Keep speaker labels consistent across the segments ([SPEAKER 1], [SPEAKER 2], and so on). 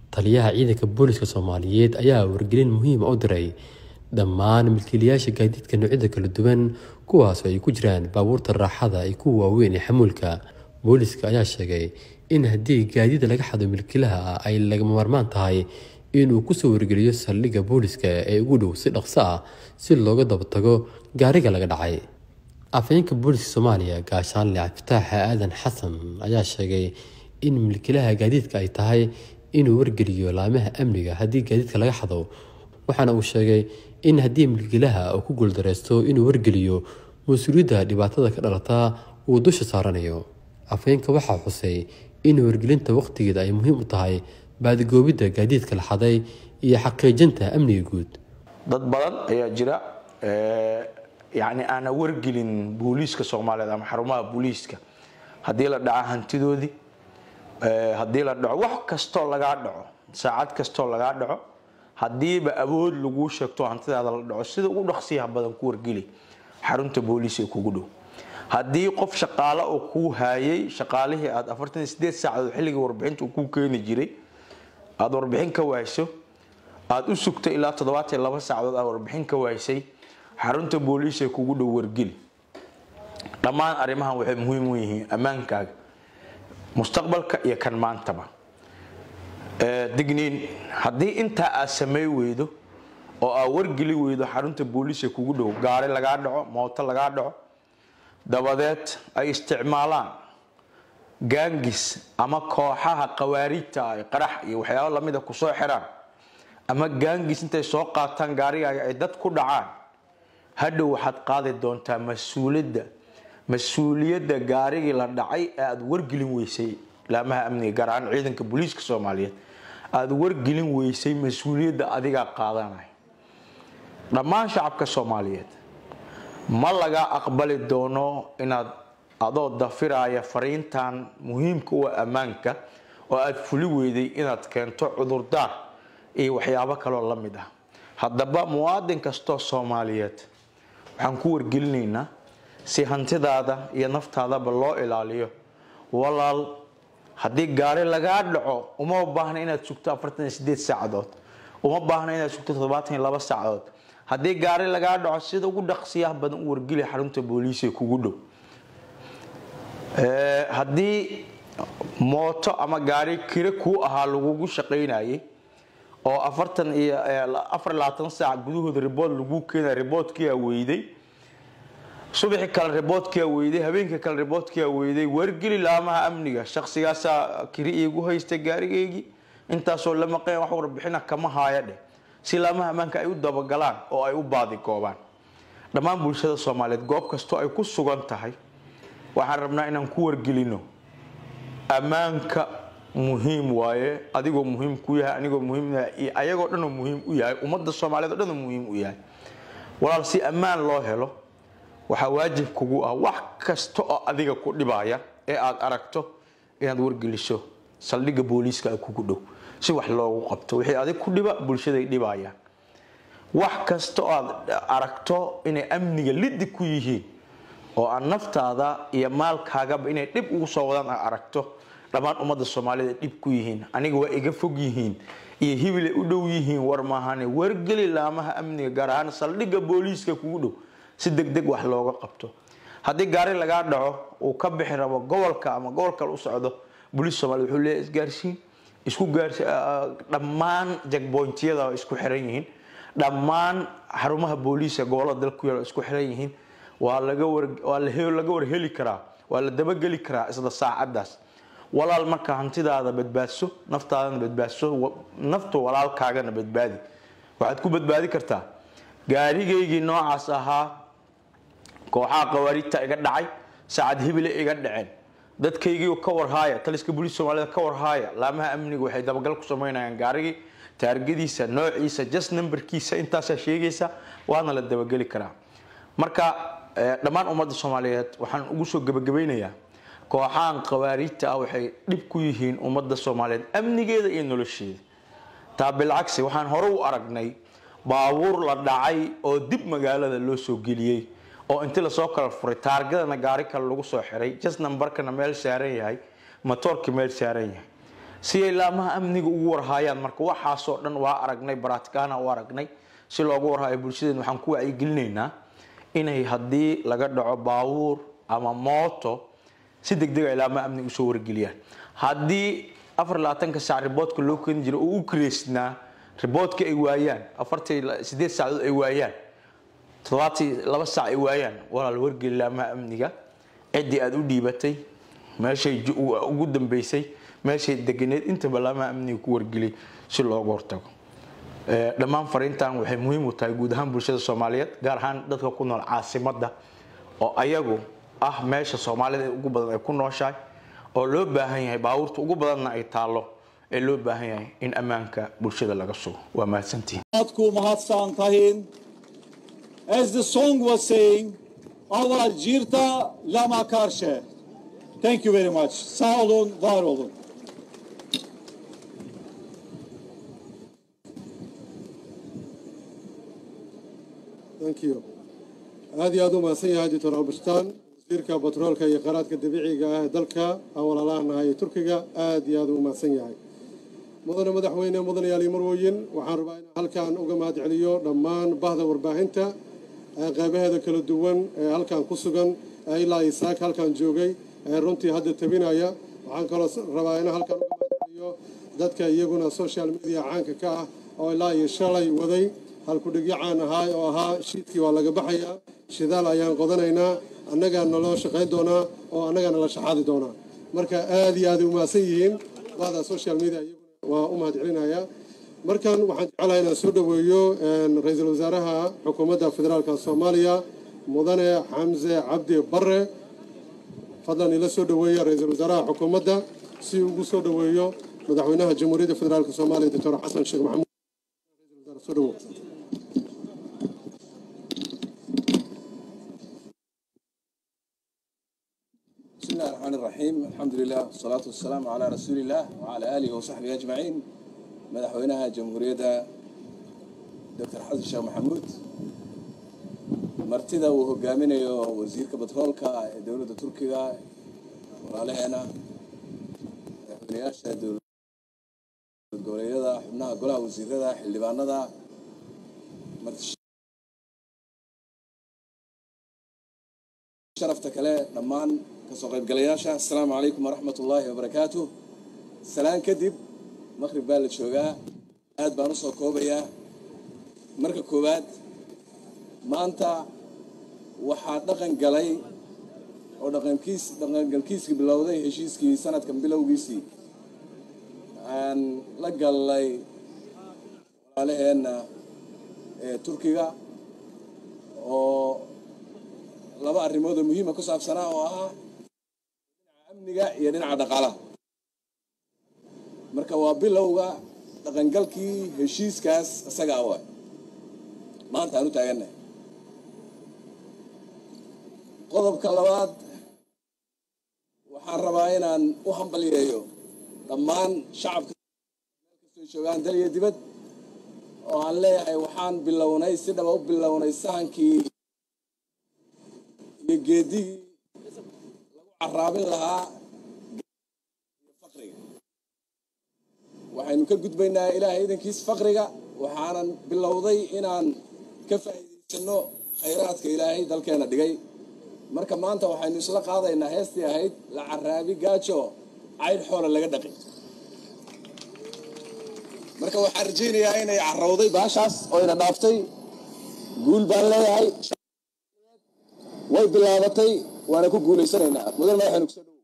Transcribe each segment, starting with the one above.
[SPEAKER 1] taliyaha ciidanka booliska soomaaliyeed ayaa wargelin muhiima u diray dhammaan milkiilayaasha gaadiidka noocyada kala duwan kuwaas oo ay ku jiraan baabuurta raaxada iyo kuwa waaweyn ee xamuulka booliska ayaa sheegay in haddii gaadiida laga xado milkiilaha ah ay lagama maarmaan tahay inuu kusoo wargeliyo saldhigga booliska ee ugu dhow si dhaqso ah si looga dabatago gaariga laga dhacay afhayeenka booliska soomaaliya gaashaanle cabdifitaax aadan xasan ayaa sheegay in milkiilaha gaadiidka ay tahay inuu wargeliyo laamaha amniga haddii gaadiidka laga xado waxaana uu sheegay in haddii milkiilaha uu ku guuldareysto inuu wargeliyo mas-uuliyadda dhibaatada ka dhalata uu dusha saaranayo afhayeenka waxaa xusay in wargelinta waqtigeeda ay muhiim u tahay baadigoobidda gaadiidka la xaday iyo xaqiijinta amniga guud
[SPEAKER 2] dad badan ayaa jira yacni aana wargelin booliiska soomaaliyeed ama xarumaha booliiska haddii la dhaco hantidoodii haddii la dhaco wax kastoo lagaa dhaco saacad kastoo lagaa dhaco haddiiba awood laguu sheegto hantidaada la dhaco sida ugu dhaqsiyaha badan ku wargeli xarunta booliis ee kugu dhow haddii qof shaqaale oo kuu haayay shaqaalihii aad afartan iyo sideed saacadood xilligii warbixinta uu kuu keeni jiray aada warbixin ka waayso aada u sugtay ilaa toddobaatan iyo laba saacadood aad warbixin ka waaysay xarunta booliis ee kugu dhow wargeli dhammaan arrimahan waxay muhiim u yihiin ammaankaaga mustaqbalka iyo kan maantaba digniin haddii intaa aad samey weydo oo aad wargeli weydo xarunta booliis ee kugu dhow gaari lagaa dhaco mooto lagaa dhaco dabadeed ay isticmaalaan gaangis ama kooxaha qawaariijta ah qarax iyo waxyaabo lamida kusoo xiraan ama gaangis intay soo qaataan gaarigaaga ay dad ku dhacaan hadhow waxaad qaadi doontaa mas-uuliyadda mas-uuliyadda gaarigii la dhacay ee aada wargelin weysay laamaha amniga gaar ahaan ciidanka booliiska soomaaliyeed aada wargelin weysay mas-uuliyadda adigaa qaadanaya dhammaan shacabka soomaaliyeed ma laga aqbali doono inaad adoo dafiraya fariintan muhiimka u ammaanka oo aada fuli weyday inaad keento cudurdaar iyo waxyaabo kaloo la mid ah haddaba muwaadin kastoo soomaaliyeed waxaan ku wargelinaynaa si hantidaada iyo naftaadaba loo ilaaliyo walaal haddii gaari lagaa dhaco uma baahna inaad sugto afartan iyo sideed saacadood uma baahna inaad sugto toddobaatan iyo laba saacadood haddii gaari lagaa dhaco sida ugu dhaqsiyaha badan u wargeli xarunta booliis ee kugu dhow haddii mooto ama gaari kire kuu ahaa lagugu shaqaynayay oo afartan iyo afar labaatan saac gudahooda ribood lagu keenaya riboodkiyaa weyday subaxi kale riboodkiyaa weyday habeenkii kale riboodkiyaa weyday wargeli laamaha amniga shaqsigaasaa kiri iigu haystay gaarigeygii intaasoo la maqan wax warbixina kama haaya dheh si laamaha ammaanka ay u dabagalaan oo ay u baadigoobaan dhammaan bulshada soomaaliyeed goob kastoo ay ku sugan tahay waxaan rabnaa inaan ku wargelino ammaanka muhiim waaye adigoo muhiim ku yahay anigoo muhiim iyo ayagoo dhanoo muhiim u yahay ummadda soomaaliyeed oo dhanoo muhiim u yahay walaal si ammaan loo helo waxaa waajib kugu ah wax kasta oo adiga ku dhibaya ee aada aragto inaad wargeliso saldhigga booliiska kugu dhow si wax loogu qabto wixii adig ku dhiba bulshaday dhibayaan wax kasta oo aad aragto inay amniga lidi ku yihiin oo aan naftaada iyo maalkaagaba inay dhib ugu soo wadaan aad aragto dhammaan ummadda soomaalida dhib ku yihiin aniga waa iga fog yihiin iyo hibilay u dhow yihiin war maahane wargeli laamaha amniga gaar ahaan saldhigga booliiska kugu dhow si deg deg wax looga qabto haddii gaari lagaa dhaco uu ka bixi rabo gobolka ama gobol kale u socdo booliis soomaliya wuxuu leeyahay isgaarsiin isku gaarsi dhammaan jagboyntiyada waa isku xiran yihiin dhammaan xarumaha booliiska gobolada dalka ku yaal waa isku xiran yihiin waa laga war waa laga warheli karaa waa la dabageli karaa isla saacadaas walaal marka hantidaada badbaadso naftaadana badbaadso nafta walaalkaagana badbaadi waxaad ku badbaadi kartaa gaarigaygii noocaas ahaa kooxaha qawaariijta iga dhacay saacad hibile iga dhaceen dadkaygii ka warhaaya taliska booliis soomaalida ka warhaaya laamaha amniga waxay dabagal ku samaynayaan gaarigii taargadiisa noociisa just numberkiisa intaasaa sheegaysa waana la dabageli karaa marka dhammaan ummadda soomaaliyeed waxaan ugu soo gebagabaynayaa kooxahan qawaariijta ah waxay dhib ku yihiin ummadda soomaaliyeed amnigeeda iyo nolosheeda taa bilcagsi waxaan hore u aragnay baabuur la dhacay oo dib magaalada loo soo geliyey oo intii lasoo kala furay taargadana gaari kale lagu soo xiray just numbarkana meel saaran yahay matoorka meel saaran yahay si ay laamaha amniga ugu warhaayaan marka waxaasoo dhan waa aragnay baraatikaana u aragnay si loogu warhaayo bulshadeen waxaan ku wacyigelinaynaa inay haddii laga dhaco baabuur ama mooto si degdeg ay laamaha amniga usoo wargeliyaan haddii afar labaatanka saac riboodka loo keeni jira oo u kireysnaa riboodka ay waayaan afartii sideed saacadood ay waayaan toddobaatii laba saac ay waayaan walaal wargeli laamaha amniga ciddii aada u dhiibatay meeshay ugu dambeysay meeshay deganeed intaba laamaha amniga ku wargeliyay si looga hortago dhammaan fariintan waxay muhiim u tahay guud ahaan bulshada soomaaliyeed gaar ahaan dadka ku nool caasimadda oo ayagu ah meesha soomaalida ugu badan ay ku nooshahay oo loo baahan yahay baabuurta ugu badanna ay taallo ee loo baahan yahay in ammaanka bulshada laga sugo waa mahadsantihin
[SPEAKER 3] ku mahadsan tahin as the song was saying Allah jirta lama karşı thank you very much sağ olun var olun
[SPEAKER 4] thank you aad iyo aad u mahadsan yahay doctor albastaan wasiirka batroolka iyo kheyraadka dabiiciga ah ee dalka aan walaalaanahay ee turkiga aad iyo aad u mahadsan yahay mudane madaxweyne mudanayaal iyo marwooyin waxaan rabaa inaan halkan uga mahad celiyo dhammaan bahda warbaahinta ee qeybaheeda kala duwan ee halkan ku sugan ee ilaa isaak halkan joogay ee runtii hadda tabinaya waxaan kaloo rabaa inaan halkan uga mahad celiyo dadka iyaguna social media caanka ka ah oo ilaa iyo shalay waday halkudhigyo caan ahaa oo ahaa shiidkii waa laga baxayaa shidaal ayaan qodanaynaa annagaa naloo shaqayn doonaa oo annagaa nala shaxaadi doonaa marka aad iyo aad u mahadsan yihiin bahda social media iyaguna waa u mahad celinayaa markan waxaan jeclahay inaan soo dhoweeyo ra-iisul wasaaraha xukuumadda federaalka soomaaliya mudane xamse cabdi bare fadlan ila soo dhoweeya ra-iisul wasaaraha xukuumadda si ugu soo dhoweeyo madaxweynaha jamhuuriyadda federaalka soomaaliya doctor xasan sheekh maxamuud soo dhowo
[SPEAKER 5] بسم الله الرحمن الرحيم الحمد لله والصلاة والسلام على رسول الله وعلى آله وصحبه أجمعين مدحوينها جمهورية دكتور حسن الشيخ محمود martida uu hogaaminayo wasiirka batroolka ee dowladda turkiga walaalaheena madaxweynayaasha dowlad goboleedyada xubnaha golaha wasiirada xildhibaanada sharafta kale dhammaan kasoo qaybgalayaasha assalaamu calaykum waraxmat ullaahi wabarakaatu salaan kadib maqrib baa la joogaa aad baan usoo koobayaa marka koowaad maanta waxaa dhaqan galay oo dhaqankiis dhaqangalkiiskii bilowday heshiiskii sanadkan bilowgiisii aan la gallay walaalaheenna ee turkiga oo laba arrimood oo muhiima ku saabsanaa oo ahaa dhinaca amniga iyo dhinaca dhaqaalaha marka waa bilowga dhaqangalkii heshiiskaas isagaa wa maanta aan u taagannahay qodobka labaad waxaan rabaa inaan u hambalyeeyo dhammaan shacabka meel kastoo joogaan dal iyo dibad oo aan leeyahay waxaan bilownay si dhaba u bilownay sahankii iyo geedigii lagu caraabin lahaa iyo faqriga waxaynu ka gudbaynaa ilaahay idankiis faqriga waxaanan bilowday inaan ka faa'iidaysano khayraadka ilaahay dalkeena dhigay marka maanta waxaynu isla qaadaynaa heestii ahayd la caraabi gaajo caydh xoola laga dhaqi marka waxaan rajaynayaa inay carowday baashaas oo ina dhaaftay guul baan leeyahay way bilaabatay waana ku guulaysanaynaa mudan madaxaynu kusoo dhowow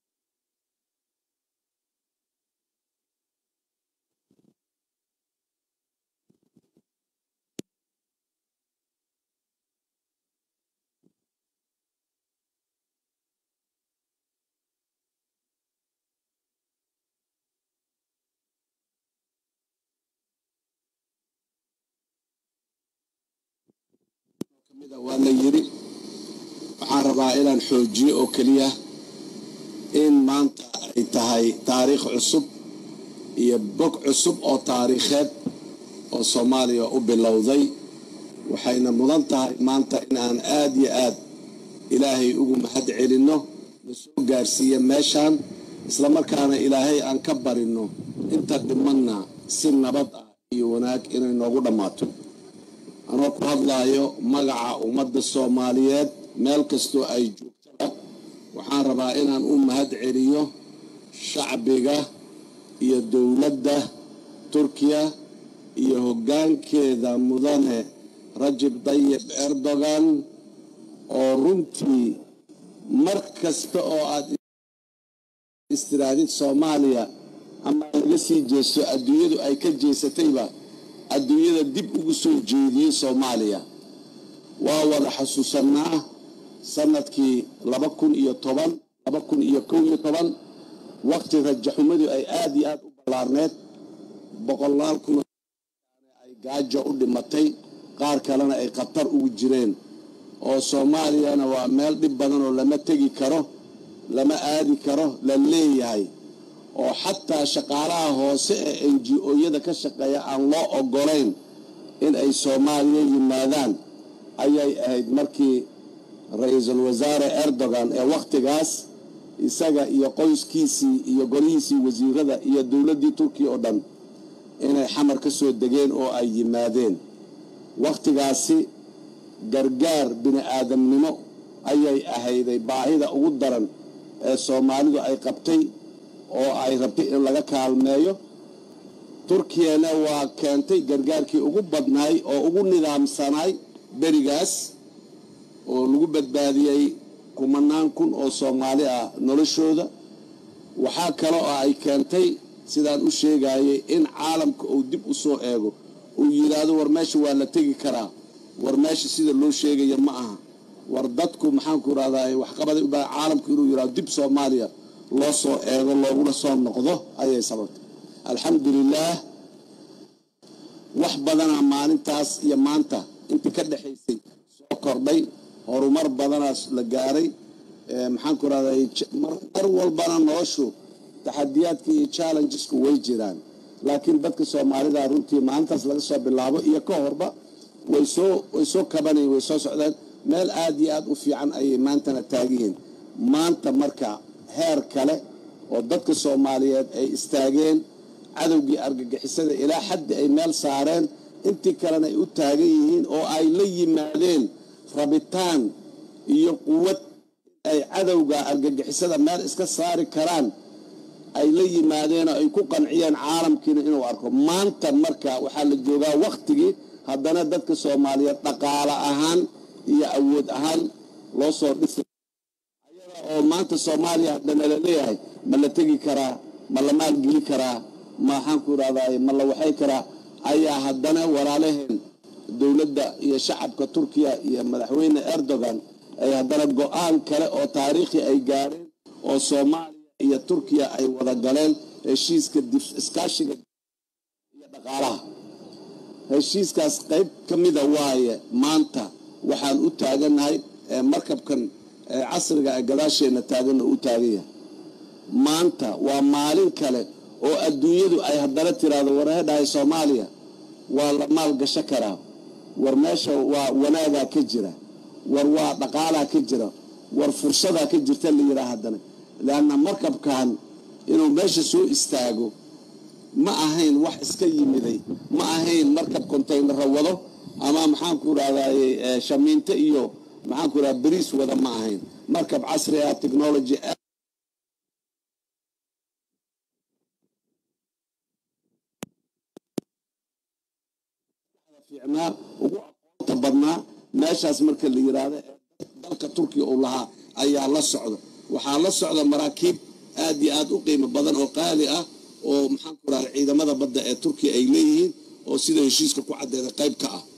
[SPEAKER 5] waa la yiri waxaan rabaa inaan xoojiyo oo keliya in maanta ay tahay taariikh cusub iyo bog cusub oo taariikheed oo soomaaliya u bilowday waxayna mudan tahay maanta in aan aada iyo aad ilaahay ugu mahad celinno na soo gaarsiiya meeshaan
[SPEAKER 6] islamarkaana ilaahay aan ka barino inta dhimanna si nabad ah iyo wanaag inay noogu dhammaato anoo ku hadlaayo magaca ummadda soomaaliyeed meel kastoo ay joogtaba waxaan rabaa inaan u mahad celiyo shacbiga iyo dowladda turkiya iyo hoggaankeeda mudane rajab dayib erdogan oo runtii mar kasta oo aad istiraadid soomaaliya ama laga sii jeesto adduunyadu ay ka jeesatayba adduunyada dib ugu soo jeediyey soomaaliya waa wada xasuusanaa sanadkii laba kun iyo toban laba kun iyo kow iyo toban waqti rajaxumadu ay aada iyo aada u ballaarneed boqolaal kun ay gaajo u dhimatay qaar kalena ay khatar ugu jireen oo soomaaliyana waa meel dhib badan oo lama tegi karo lama aadi karo la leeyahay oo xataa shaqaalaha hoose ee n g o-yada ka shaqeeya aan loo ogolayn in ay soomaaliya yimaadaan ayay ahayd markii ra-iisul wasaare erdogan ee wakhtigaas isaga iyo qoyskiisii iyo golihiisii wasiirada iyo dowladdii turkiya oo dhan inay xamar ka soo degeen oo ay yimaadeen wakhtigaasi gargaar bini aadamnimo ayay ahayday baahida ugu daran ee soomaalidu ay qabtay oo ay rabtay in laga kaalmeeyo turkiyana waa keentay gargaarkii ugu badnaay oo ugu nidaamsanaay berigaas oo lagu badbaadiyey kumanaan kun oo soomaali ah noloshooda waxaa kale oo ay keentay sidaan u sheegayay in caalamka uu dib u soo eego uu yidhaahdo war meesha waa la tegi karaa war meesha sida loo sheegaya ma aha war dadku maxaanku rahdaa waxqabada ubaa caalamku inuu yidhahdo dib soomaaliya loo soo eego looguna soo noqdo ayay sababtay alxamdulilaah wax badanaa maalintaas iyo maanta intii ka dhexaysay soo kordhay horumar badanaas la gaaray maxaanku rahday mar walbana noloshu taxadiyaadka iyo challengesku way jiraan laakiin dadka soomaalida runtii maalintaas laga soo bilaabo iyo ka horba way soo way soo kabanayen way soo socdeen meel aada iyo aada u fiican ayay maantana taagiyiin maanta marka heer kale oo dadka soomaaliyeed ay istaageen cadowgii argagixisada ilaa xaddi ay meel saareen intii kalena ay u taagan yihiin oo ay la yimaadeen rabitaan iyo quwad ay cadowga argagixisada meel iska saari karaan ay la yimaadeen oo ay ku qanciyeen caalamkiina inuu arko maanta marka waxaa la joogaa wakhtigii haddana dadka soomaaliyeed dhaqaale ahaan iyo awood ahaan loo soo dhisi ayada oo maanta soomaaliya haddana la leeyahay ma la tegi karaa ma la maalgeli karaa maxaanku irahday ma la waxay karaa ayaa haddana walaalaheen dowladda iyo shacabka turkiya iyo madaxweyne erdogan ay haddana go-aan kale oo taariikhi ay gaareen oo soomaaliya iyo turkiya ay wada galeen heshiiska iskaashiga iyo dhaqaalaha heshiiskaas qayb ka mida waaye maanta waxaan u taagannahay markabkan casriga ee gadaasheenna taaganna u taagan yahay maanta waa maalin kale oo adduunyadu ay haddana tiraahdo warhedhahay soomaaliya waa la maal gasho karaa war meesha waa wanaagaa ka jira war waa dhaqaalaa ka jira war fursadaa ka jirta la yidhaha haddana leanna markabkan inuu meesha soo istaago ma ahayn wax iska yimiday ma ahayn markab contaynara wado ama maxaanku irahdaye shamiinto iyo maxaanku irahda beriis wada ma ahayn markab casri ah technology fiicnaa ugu aqoonta badnaa meeshaas marka la yidhaahdo dalka turkiya uu lahaa ayaa la socda waxaa la socda maraakiib aad iyo aad u qiimo badan oo qaali ah oo maxaanku irahda ciidamada badda ee turkiya ay leeyihiin oo sida heshiiska ku caddeeda qayb ka ah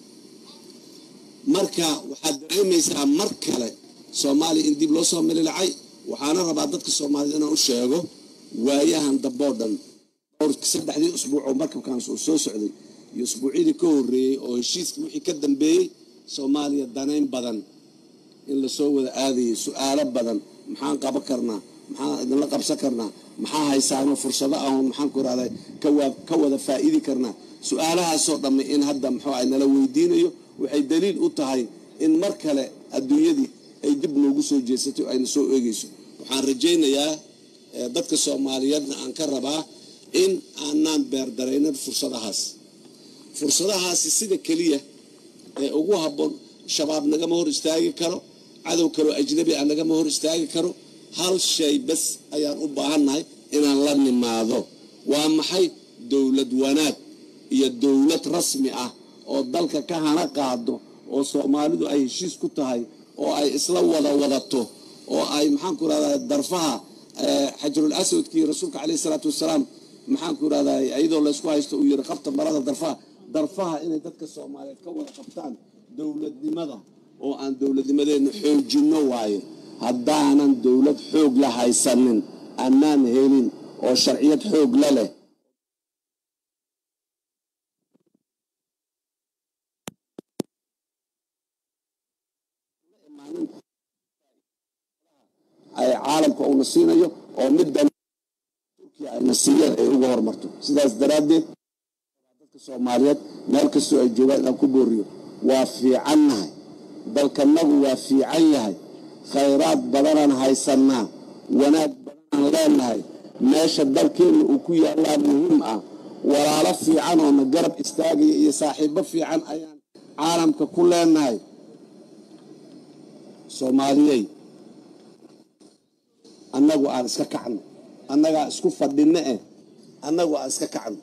[SPEAKER 6] marka waxaad dareemaysaa mar kale soomaaliya in dib loo soo mililacay waxaana rabaa dadka soomaaliyed inaan u sheego waayahan damboo dhan dhowr saddexdii usbuuc oo markabkaans uu soo socday iyo usbuucyadii ka horreeyey oo heshiiskii wixii ka dambeeyey soomaaliya danayn badan in lasoo wada aadayay su-aalo badan maxaan qaban karnaa maxaan idinla qabsan karnaa maxaa haysaano fursado ahon maxaanku irahday ka wada faa'iidi karnaa su-aalahaasoo dhamme in hadda muxuu ay nala weydiinayo waxay daliil u tahay in mar kale adduunyadii ay dib noogu soo jeesatay oo ayna soo eegayso waxaan rajaynayaa dadka soomaaliyeedna aan ka rabaa in aanaan beerdaraynin fursadahaas fursadahaasi sida keliya ee ugu habboon shabaab nagama hor istaagi karo cadow kaloo ajnabi ah nagama hor istaagi karo hal shay bas ayaan u baahannahay inaan la nimaado waa maxay dowlad wanaag iyo dowlad rasmi ah oo dalka ka hana qaado oo soomaalidu ay heshiis ku tahay oo ay isla wada wadato oo ay maxaanku rahdaa darfaha xajarul aswadkii rasuulka caleyhi salaatu wasalaam maxaanku rahdaa iyadoo laysku haysto uu yiri qabta marada darfaha darfaha inay dadka soomaaliyeed ka wada qabtaan dowladnimada oo aan dowladnimadeenna xoojinno waaye haddaanan dowlad xoog la haysanin annaan helin oo sharciyad xoog la leh ay caalamka uuna siinayo oo middan turkiya ayna siiyeen ay uga hormarto sidaas daraaddeed dadka soomaaliyeed meel kastoo ay joogaan inaan ku booriyo waa fiicannahay dalkanagu waa fiican yahay khayraad badanaan haysannaa wanaag badanaan leenahay meesha dalkeenna uu ku yaallaa muhiim ah walaalo fiican oo na garab istaagaya iyo saaxiibo fiican ayaan caalamka ku leenahay soomaaliyey annagu aan iska kacno annagaa isku fadhinno eh annagu aan iska kacno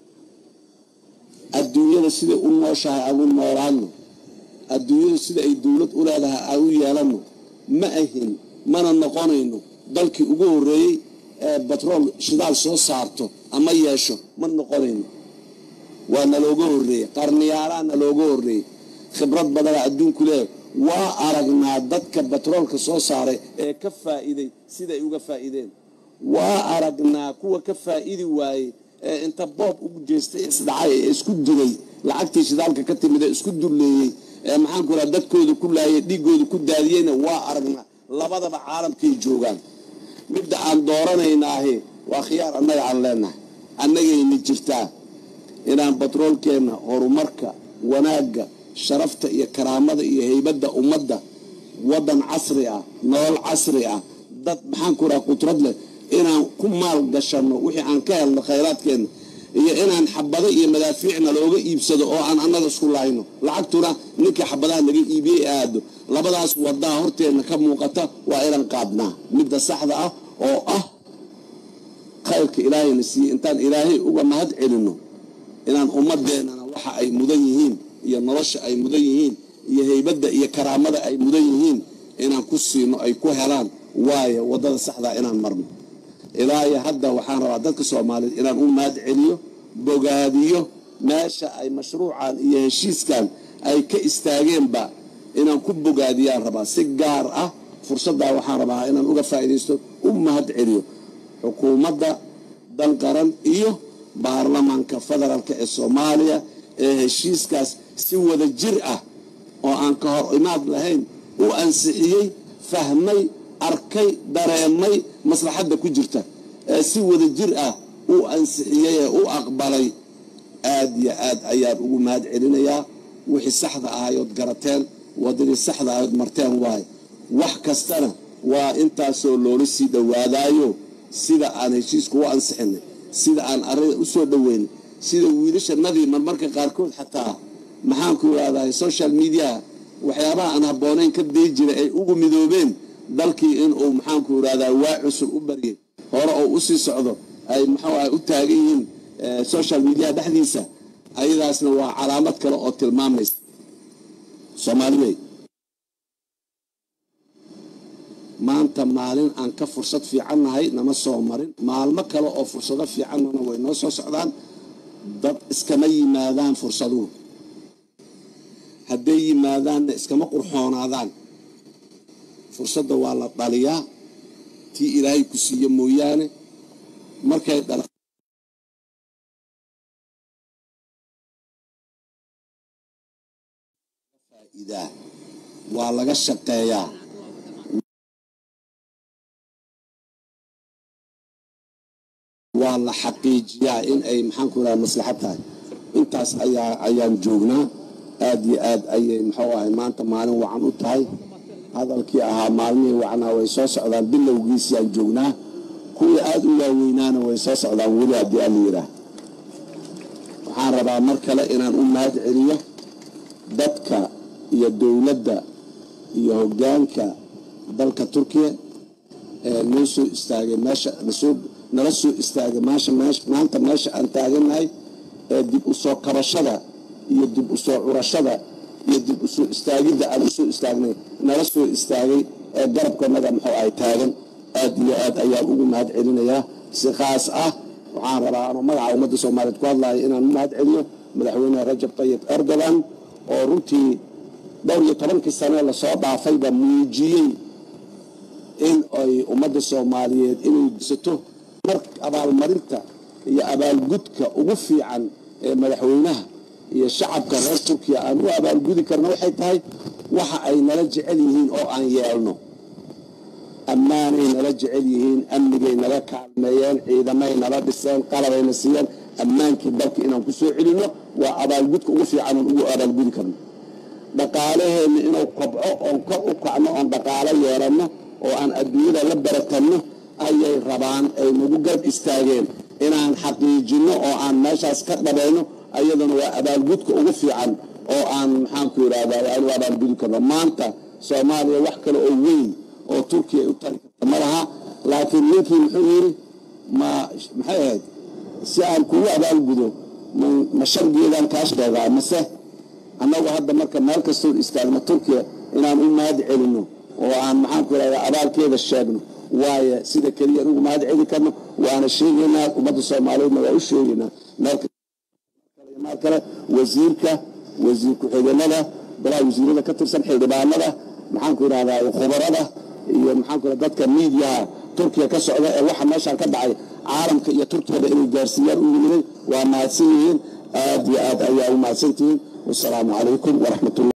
[SPEAKER 6] adduunyada siday u nooshahay aan u noolaano adduunyadu sida ay dowlad u leedahay aan u yeelanno ma ahin mana noqonayno dalkii ugu horreeyey ee batrool shidaal soo saarto ama yeesho ma noqonayno waa nalooga horreeyey qarniyaalaa nalooga horreeyey khibrad badanaa adduunku leeyahay waa aragnaa dadka batroolka soo saaray ee ka faa'iiday siday uga faa'iideen waa aragnaa kuwa ka faa'idi waayey ee inta boob ugu jeestay isdhacay ee isku dilay lacagtii shidaalka ka timid ee isku dulleeyey ee maxaanku raha dadkooda ku laayay dhiiggooda ku daadiyeyna waa aragnaa labadaba caalamkay joogaan midda aan dooranaynaahe waa khiyaar annaga aan leenahay annagayna jirtaa inaan batroolkeenna horumarka wanaagga sharafta iyo karaamada iyo heybadda ummadda waddan casri ah nolol casri ah dad maxaanku raha qudrad leh inaan ku maal gashanno wixii aan ka helno khayraadkeenna iyo inaan xabado iyo madaafiicna looga iibsado oo aan annaga isku laayno lacagtuna ninkii xabadaha naga iibiyey aado labadaas wadaa horteenna ka muuqata waa inaan qaadnaa midda saxda ah oo ah khayrka ilaahayna siiyey intaan ilaahay uga mahad celinno inaan ummadeennana waxa ay mudan yihiin iyo nolosha ay mudan yihiin iyo heybadda iyo karaamada ay mudan yihiin inaan ku siino ay ku helaan waayo waddada saxdaa inaan marno ilaayo hadda waxaan rabaa dadka soomaaliyeed inaan u mahad celiyo bogaadiyo meesha ay mashruucan iyo heshiiskan ay ka istaageenba inaan ku bogaadiyaan rabaa si gaar ah fursaddaa waxaan rabaa inaan uga faa'iidaysto u mahad celiyo xukuumadda danqaran iyo baarlamaanka federaalka ee soomaaliya ee heshiiskaas si wada jir ah oo aan ka hor imaad lahayn u ansixiyey fahmay arkay dareemay maslaxadda ku jirta ee si wada jir ah u ansixiyey ee u aqbalay aad iyo aad ayaan ugu mahad celinayaa wixii saxda ahayood garateen wadadii saxda ahayood marteen waayo wax kastana waa intaasoo loola sii dhowaadaayo sida aan heshiiska u ansixinay sida aan arada u soo dhoweynay sida wiilashanadii marmarka qaarkood xataa maxaanku irahdaa social mediaha waxyaabaha aan habboonayn ka day jira ay ugu midoobeen dalkii inuu maxaanku irahdaa waa cusub u baryay hore oo usii socdo ay muxuu ah u taagan yihiin social mediaha dhexdiisa ayadaasna waa calaamad kale oo tilmaamaysa soomaalibey maanta maalin aan ka fursad fiican nahay nama soo marin maalmo kale oo fursado fiicannana way noo soo socdaan dad iskama yimaadaan fursaduhu hadday yimaadaanna iskama qurxoonaadaan fursadda waa la dhaliyaa tii ilaahay ku siiye mooyaane markay dhala faa'iidaa waa laga shaqeeyaa waa la xaqiijiyaa in ay maxaanku raha maslaxad tahay intaas ayaa ayaan joognaa aada iyo aad ayay muxuu ahay maanta maalin wacan u tahay hadalkii ahaa maalmihii wacnaa way soo socdaan bilowgiisii aan joognaa kuwii aada u waaweynaana way soo socdaan weli haddii aan la yidhaah waxaan rabaa mar kale inaan u mahad celiyo dadka iyo dowladda iyo hoggaanka dalka turkiya ee noo soo istaagay meesha nasoo nala soo istaagay maasha meesha maanta meesha aan taagannahay ee dib u soo kabashada iyo dib u soo curashada iyo dib u soo istaagidda aan usoo istaagnay nala soo istaagay ee garabkanaga muxuu ay taagan aad iyo aad ayaan ugu mahad celinayaa si khaas ah waxaan rabaa anuu magaca ummadda soomaaliyeed ku hadlayo inaan u mahad celiyo madaxweyne rajab tayib erdogan oo runtii dhowr iyo tobankii sane lasoo dhaafayba muujiyey in ay ummadda soomaaliyeed inay disato mar abaalmarinta iyo abaalgudka ugu fiican ee madaxweynaha iyo shacabka reer turkiya aan u abaalgudi karno waxay tahay waxa ay nala jecel yihiin oo aan yeelno ammaanay nala jecel yihiin amnigay naga kaalmeeyeen ciidamay nala dhiseen qalabayna siiyeen ammaankii dalka inaan ku soo celinno waa abaalgudka ugu fiican oon ugu abaalgudi karno dhaqaalaheenna inuu kobco oon kor u kacno oon dhaqaalo yeelanno oo aan adduunyada la baratanno ayay rabaan ay nagu garb istaageen inaan xaqiijinno oo aan meeshaas ka dhabayno ayaduna waa abaalgudka ugu fiican oo aan maxaanku yidhahdaa aanu abaalgudi karno maanta soomaaliya wax kale oo weyn oo turkiya u tari karta ma laha laakiin ninkii muxuu yidhi ma maxay ahayd si aan kugu abaalgudo ma shargeedaan kaa sheegaa mase annagu hadda marka meel kastoon istaagno turkiya inaan u mahad celinno oo aan maxaanku yidhahdaa abaalkeeda sheegno waayo sida keliya anugu mahad celi karno waana sheegaynaa ummadda soomaaliyeedna waa u sheegaynaa meel kale wasiirka wasiir ku-xigeenada golaha wasiirada ka tirsan xildhibaanada maxaanku yidhahdaa khubarada iyo maxaanku yidhahdaa dadka miidiyaha turkiya ka socda ee waxa meeshaan ka dhacay caalamka iyo turkiyada inay gaarsiiyaan u yimiday waa mahadsan yihiin aad iyo aad ayaa u mahadsantihiin wasalaamu calaykum waraxmatullah